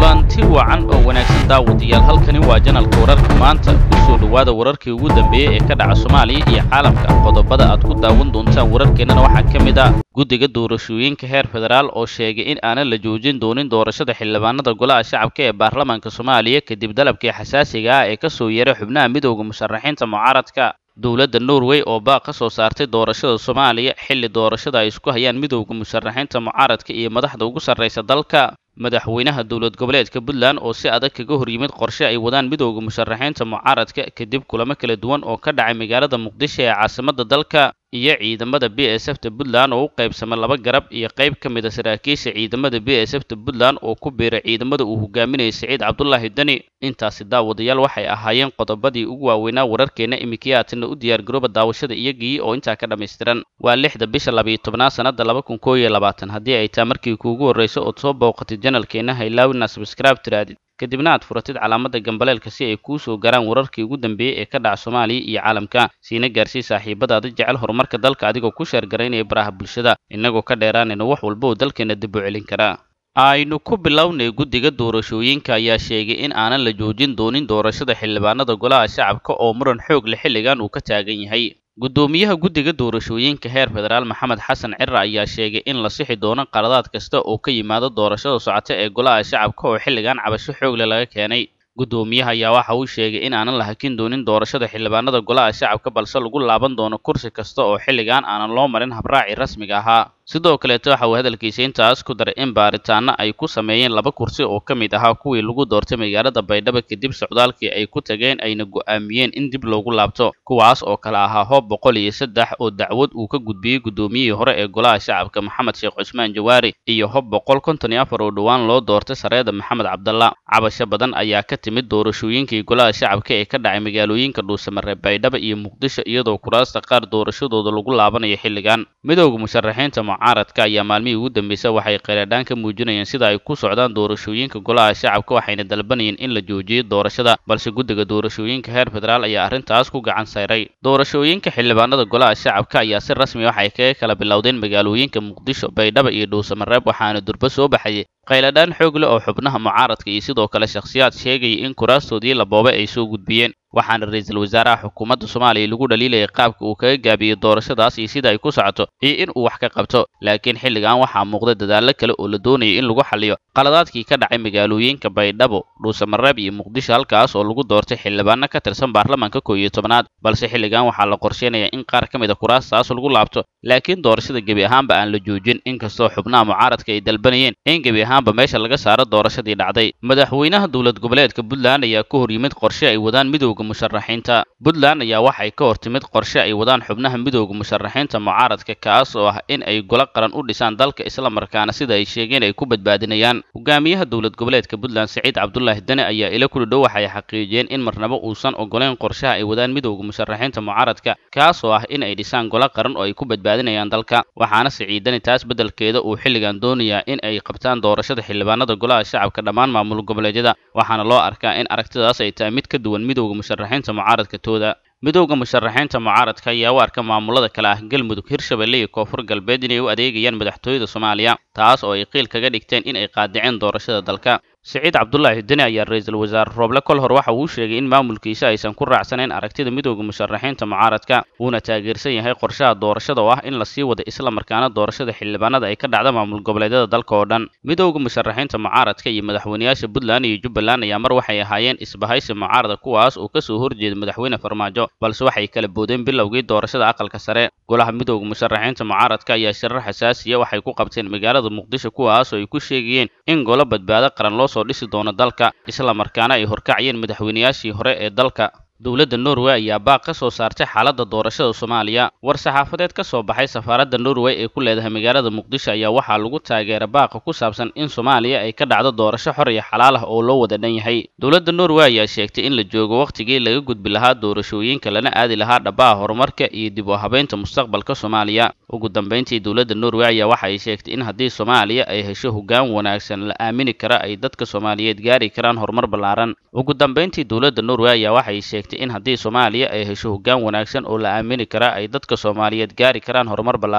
kulanti wacan oo wanaagsan daawadayaal halkani waa janalka wararka maanta ku soo dhowaada wararkii ugu dambeeyey ee ka dhaca soomaaliya iyo caalamka qodobada aad ku daawan doontaan wararkeennana waxaa ka mid ah guddiga doorashooyinka heer federaal oo sheegay in aanan la joojin doonin doorashada xildhibaanada golaha shacabka ee baarlamaanka soomaaliya kadib dalabkii xasaasiga ah ee ka soo yeeray xubnaha midowda musharaxiinta mucaaradka dowladda norway oo baaq ka soo saartay doorashada soomaaliya xilli doorashada ay isku hayaan midowda musharaxiinta mucaaradka iyo madaxda ugu sarraysa dalka madaxweynaha dowlad goboleedka puntland oo si adag kaga hor yimid qorshe ay wadaan midowda musharaxiinta mucaaradka kadib kulamo kala duwan oo ka dhacay magaalada muqdisho ee caasimadda dalka iyo ciidamada b s f ta puntland oo u qaybsamay laba garab iyo qayb ka mid a saraakiisha ciidamada b s f ta puntland oo ku biiray ciidamada uu hogaaminayay siciid cabdulaahi deni intaasi daawadayaal waxay ahaayeen qodobadii ugu waaweynaa wararkeenna imikiyaatina u diyaargarooba daawashada iyagii oo intaa ka dhammaystiran waa lixda bisha labayo tobnaad sannada laba kun koo iyo labaatan haddii ay taa markii kuugu horrayso ood soo booqatid janalkeenna haylaawina sabscribe tiraadid kadibna aad furatid calaamadda gambaleelka si ay kuu soo garaan wararkii ugu dambeeyey ee ka dhaca soomaaliya iyo caalamka siina gaarsii saaxiibadaada jecel horumarka dalka adigoo ku sheergaraynaya baraha bulshada innagoo ka dheeraanayna wax walba oo dalkeena dib u celin karaa aynu ku bilownay guddiga doorashooyinka ayaa sheegay in aanan la joojin doonin doorashada xildhibaanada golaha shacabka oo muran xoog leh xilligan uu ka taagan yahay guddoomiyaha guddiga doorashooyinka heer federaal maxamed xasan cira ayaa sheegay in la sixi doono qaladaad kasta oo ka yimaada doorashada socota ee golaha shacabka oo xilligan cabasho xoogle laga keenay guddoomiyaha ayaa waxa uu sheegay in aanan la hakin doonin doorashada xildhibaanada golaha shacabka balse lagu laaban doono kursi kasta oo xilligan aanan loo marin habraaci rasmiga ahaa sidoo kaleeto waxa uu hadalkiisa intaas ku daray in baaritaano ay ku sameeyeen laba kursi oo ka mid ahaa kuwii lagu doortay magaalada baydhabo kadib socdaalkii ay ku tageen ayna go'aamiyeen in dib loogu laabto kuwaas oo kale ahaa hoob boqol iyo saddex oo dacwad uu ka gudbiyey guddoomiyihii hore ee golaha shacabka maxamed sheekh cusmaan jawaari iyo hob boqol konton iyo afar oo dhowaan loo doortay sareeda maxamed cabdalla cabasho badan ayaa ka timid doorashooyinkii golaha shacabka ee ka dhacay magaalooyinka dhuusamare baydhabo iyo muqdisho iyadoo kuraasta qaar doorashadooda lagu laabanayo xilligan midowda musharaxiinta mucaaradka ayaa maalmihii ugu dambeysay waxay kheyradhaan ka muujinayeen sida ay ku socdaan doorashooyinka golaha shacabka waxayna dalbanayeen in la joojiyo doorashada balse guddiga doorashooyinka heer federaal ayaa arrintaas ku gacan sayray doorashooyinka xildhibaanada golaha shacabka ayaa si rasmi waxay kaga kala bilowdeen magaalooyinka muqdisho baydhabo iyo dhuusamareeb waxaana durbo soo baxayay khayladhaan xoog leh oo xubnaha mucaaradka iyo sidoo kale shakhsiyaad sheegaya in kuraastoodii la boobay ay soo gudbiyeen waxaana ra-iisul wasaaraha xukuumadda soomaaliya lagu dhaliilayay qaabka uu kaga gaabiyey doorashadaas iyo sida ay ku socoto iyo in uu wax ka qabto laakiin xilligan waxaa muuqda dadaallo kale oo la doonayay in lagu xaliyo qaladaadkii ka dhacay magaalooyinka baydhabo dhuusamareeb iyo muqdisho halkaas oo lagu doortay xildhibaano ka tirsan baarlamaanka koo iyo tobnaad balse xilligan waxaa la qorsheynayaa in qaar ka mid a kuraastaas lagu laabto laakiin doorashada gebi ahaanba aan la joojin inkastoo xubnaha mucaaradka ay dalbanayeen in gebi ahaanba meesha laga saaro doorashadii dhacday madaxweynaha dowlad goboleedka puntland ayaa ka hor yimid qorshe ay wadaan midowda musharaxiinta puntland ayaa waxay ka hor timid qorshe ay wadaan xubnaha midowda musharaxiinta mucaaradka kaas oo ah in ay golo qaran u dhisaan dalka islamarkaana sida ay sheegeen ay ku badbaadinayaan hogaamiyaha dowlad goboleedka puntland siciid cabdulaahi deni ayaa ila kuli dhow waxay xaqiijiyeen in marnabo uusan ogoleyn qorshaha ay wadaan midowda musharaxiinta mucaaradka kaas oo ah in ay dhisaan golo qaran oo ay ku badbaadinayaan dalka waxaana siciid deni taas beddelkeeda uu xilligan doonayaa in ay qabtaan doorashada xildhibaanada golaha shacabka dhammaan maamul goboleedyada waxaana loo arkaa in aragtidaas ay tahay mid ka duwan midowda musharaxiinta mucaaradka tooda midowda musharaxiinta mucaaradka ayaa u arka maamulada kale ah galmudug hirshabelle iyo koonfur galbeed inay u adeegayaan madaxtooyada soomaaliya taas oo ay qiil kaga dhigteen in ay qaadiceen doorashada dalka siciid cabdulaahi deni ayaa ra-iisul wasaare rooble kol hor waxa uu sheegay in maamulkiisa aysan ku raacsanayn aragtida midowda musharaxiinta mucaaradka uuna taageersan yahay qorshaha doorashada oo ah in lasii wada islamarkaana doorashada xildhibaanada ay ka dhacda maamul goboleedyada dalka oo dhan midowda musharaxiinta mucaaradka iyo madaxweyneyaasha puntland iyo jubbaland ayaa mar waxay ahaayeen isbahaysi mucaarada kuwaas oo kasoo horjeeda madaxweyne farmaajo balse waxay kala boodeen bilowgii doorashada aqalka sare golaha midowda musharaxiinta mucaaradka ayaa shirar xasaasiya waxay ku qabteen magaalada muqdisho kuwaas oo ay ku sheegayeen in golo badbaado qaran loo soo dhisi doono dalka islamarkaana ay horkacayeen madaxweyneyaashii hore ee dalka dowladda norway ayaa baaq ka soo saartay xaaladda doorashada soomaaliya war saxaafadeed ka soo baxay safaaradda norway ee ku leedahay magaalada muqdisho ayaa waxaa lagu taageeray baaqa ku saabsan in soomaaliya ay ka dhacdo doorasho xor iyo xalaal ah oo loo wada dhan yahay dowladda norway ayaa sheegtay in la joogo wakhtigii laga gudbi lahaa doorashooyinka lana aadi lahaa dhabaha horumarka iyo dib u habeynta mustaqbalka soomaaliya ugu dambeyntii dowladda norway ayaa waxa ay sheegtay in haddii soomaaliya ay hesho hoggaan wanaagsan la aamini kara ay dadka soomaaliyeed gaari karaan horumar ballaaran ugu dambeyntii dowladda norway ayaa waxay sheegtay in haddii soomaaliya ay hesho hoggaan wanaagsan oo la aamini kara ay dadka soomaaliyeed gaari karaan horumar ballaaran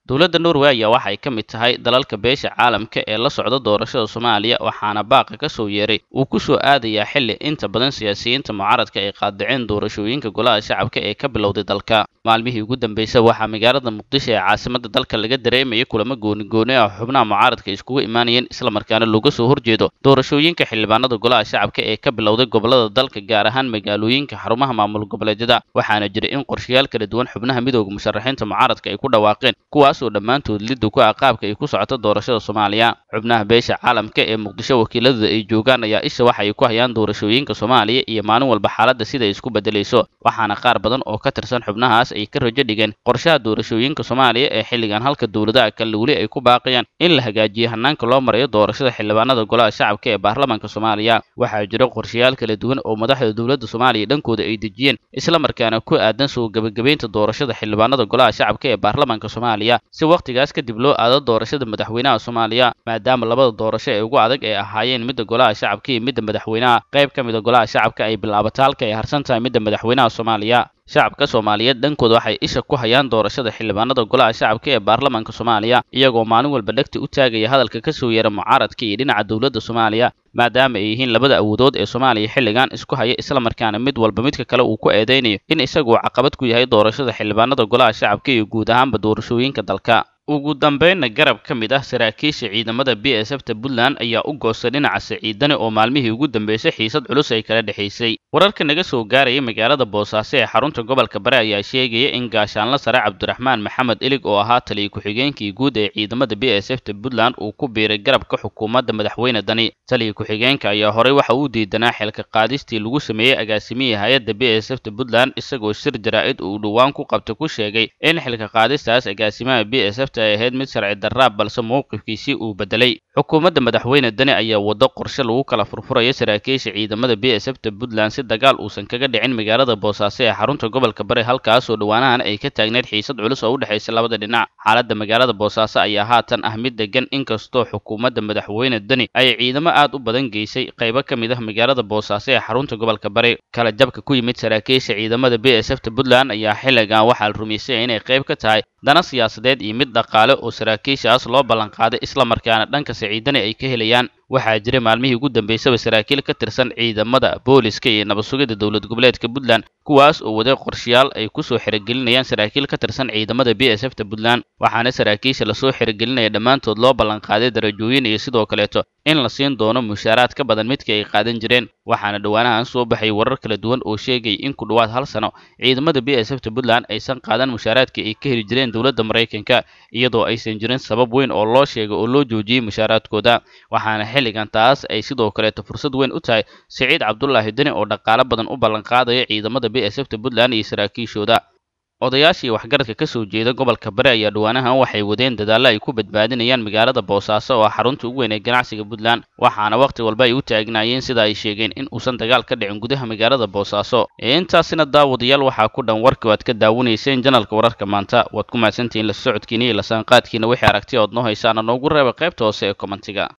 dowladda norway ayaa waxay ka mid tahay dalalka beesha caalamka ee la socda doorashada soomaaliya waxaana baaqa ka soo yeeray uu ku soo aadayaa xilli inta badan siyaasiyiinta mucaaradka ay qaadaceen doorashooyinka golaha shacabka ee ka bilowday dalka maalmihii ugu dambeysay waxaa magaalada muqdisho ee caasimada dalka laga dareemayay kulamo gooni-gooni ah xubnaha mucaaradka iskugu imaanayeen islamarkaana looga soo horjeedo doorashooyinka xildhibaanada golaha shacabka ee ka bilowday gobolada dalka gaar ahaan magaalooyinka xarumaha maamul goboleedyada waxaana jira in qorshayaal kala duwan xubnaha midooda musharaxiinta mucaaradka ay ku dhawaaqeen kuwaas oo dhammaantood liddu ku ah qaabka ay ku socoto doorashada soomaaliya xubnaha beesha caalamka ee muqdisho wakiiladooda ay joogaan ayaa isha waxa ay ku hayaan doorashooyinka soomaaliya iyo maalin walba xaaladda sida ay isku bedelayso waxaana qaar badan oo ka tirsan xubnahaas ay ka rajo dhigeen qorshaha doorashooyinka soomaaliya ee xilligan halka dowladaha kale weli ay ku baaqayaan in la hagaajiyo hanaanka loo marayo doorashada xildhibaanada golaha shacabka ee baarlamaanka soomaaliya waxaa jira qorshayaal kala duwan oo madaxda dowladda soomaaliya dhankooda ay dejiyeen islamarkaana ku aadan soo gebagabeynta doorashada xildhibaanada golaha shacabka ee baarlamaanka soomaaliya si wakhtigaas kadib loo aado doorashada madaxweynaha soomaaliya maadaama labada doorasho ee ugu adag ay ahaayeen midda golaha shacabka iyo midda madaxweynaha qayb ka mida golaha shacabka ay bilaabato halka ay harsan tahay midda madaxweynaha soomaaliya shacabka soomaaliyeed dhankooda waxay isha ku hayaan doorashada xildhibaanada golaha shacabka ee baarlamaanka soomaaliya iyagoo maalin walba dhegta u taagaya hadalka ka soo yeera mucaaradka iyo dhinaca dowladda soomaaliya maadaama ay yihiin labada awoodood ee soomaaliya xilligan isku haya islamarkaana mid walba midka kale uu ku eedeynayo in isaguu caqabad ku yahay doorashada xildhibaanada golaha shacabka iyo guud ahaanba doorashooyinka dalka ugu dambeynna garab ka mid ah saraakiisha ciidamada b s f ta puntland ayaa u goostay dhinaca saciidane oo maalmihii ugu dambeysay xiisad culus ay kala dhexaysay wararka naga soo gaaraya magaalada boosaaso ee xarunta gobolka bare ayaa sheegaya in gaashaanla sare cabdiraxmaan maxamed ilig oo ahaa taliya ku-xigeenkii guud ee ciidamada b s f ta puntland uu ku biiray garabka xukuumadda madaxweyne dani taliya ku-xigeenka ayaa horey waxa uu diidanaa xilka qaadistii lagu sameeyey agaasimihii hay-adda b s f ta puntland isagoo shir jaraa-id uu dhowaan ku qabta ku sheegay in xilka qaadistaas agaasimaha b s f ay ahayd mid sharci darraab balse mowqifkiisii uu bedelay xukuumadda madaxweyne dani ayaa waddo qorshe lagu kala furfuraya saraakiisha ciidamada b s f ta puntland si dagaal uusan kaga dhicin magaalada boosaaso ee xarunta gobolka bari halkaasoo dhowaanahan ay ka taagneyd xiisad culus oo u dhexaysa labada dhinac xaaladda magaalada boosaaso ayaa haatan ah mid degan inkastoo xukuumadda madaxweyne dani ay ciidamo aad u badan geysay qaybo ka mid ah magaalada boosaaso ee xarunta gobolka bari kala jabka ku yimid saraakiisha ciidamada b s f ta puntland ayaa xilligan waxaa la rumaysaya inay qayb ka tahay dana siyaasadeed iyo mid dhaqaale oo saraakiishaas loo ballanqaaday islamarkaana dhanka saciidani ay ka helayaan waxaa jira maalmihii ugu dambeysaba saraakiil ka tirsan ciidamada booliska iyo nabad sugidda dowlad goboleedka puntland kuwaas oo waday qorshayaal ay kusoo xirigelinayaan saraakiil ka tirsan ciidamada b s f ta puntland waxaana saraakiisha lasoo xirigelinaya dhammaantood loo ballanqaaday darajooyin iyo sidoo kaleeto in la siin doono mushaaraad ka badan midkii ay qaadan jireen waxaana dhowaanahan soo baxay warar kala duwan oo sheegaya in ku dhowaad hal sano ciidamada b s f ta puntland aysan qaadan mushaaraadkii ay ka heli jireen dowladda maraykanka iyadoo aysan jirin sabab weyn oo loo sheegay oo loo joojiyey mushaaraadkooda waxaana xilligan taas ay sidoo kaleeto fursad weyn u tahay siciid cabdulaahi deni oo dhaqaale badan u ballanqaadaya ciidamada b s f ta puntland iyo saraakiishooda odayaashii waxgaradka ka soo jeeda gobolka bari ayaa dhowaanahan waxay wadeen dadaallo ay ku badbaadinayaan magaalada boosaaso oo xarunta ugu weyn ee ganacsiga puntland waxaana wakhti walba ay u taagnaayeen sida ay sheegeen in uusan dagaal ka dhicin gudaha magaalada boosaaso ee intaasina daawadayaal waxaa ku dhan warkii waad ka daawanayseen janalka wararka maanta waad ku mahadsantihiin la socodkiina iyo lasaanqaadkiina wixii aragti ood noo haysaana noogu reeba qaybta hoose ee kommentiga